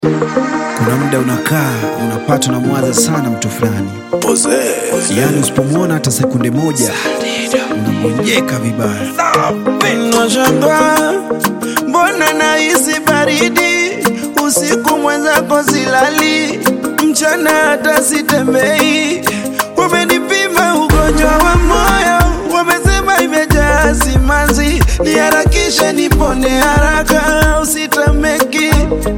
Kuna muda unakaa unapata unamwaza sana mtu fulani, yaani usipomwona hata sekunde moja unagonjeka vibaya. Nashangaa mbona nahisi baridi usiku, mwenzako silali, mchana hata sitembei. Wamenipima ugonjwa wa moyo, wamesema imejaa simanzi, niharakishe nipone haraka, usitameki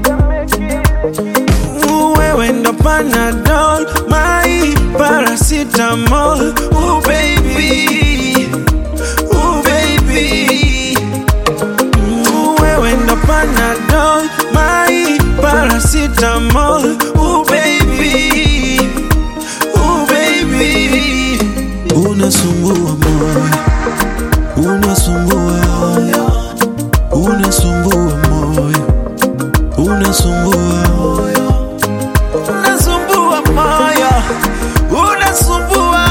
wewe ndo Panadol, my paracetamol, oh baby, oh baby Ooh, wewe ndo Panadol, my paracetamol, oh baby, oh baby. Unasumbua moyo, unasumbua, unasumbua moyo, unasumbua, unasumbua moyo, unasumbua,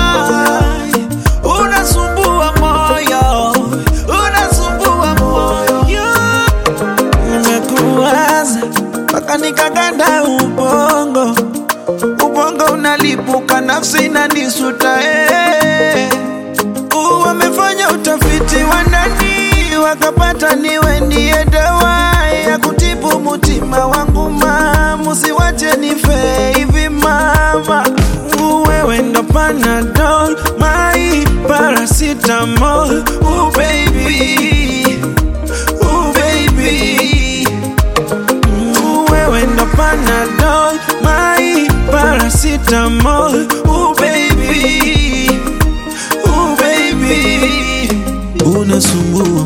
unasumbua moyo, unasumbua moyo nimekuwaza mpaka nikaganda ubongo, ubongo unalipuka, nafsi inanisuta eh. Uh, Wamefanya utafiti wa ndani wakapata niwe ndiye dawa ya kutibu mutima wangu ma, musiwache nife hivi mama. Uh, Wewe ndo Panadol, my paracetamol, oh baby, oh baby Ooh, wewe ndo Panadol, my paracetamol, oh baby, oh baby. Unasumbua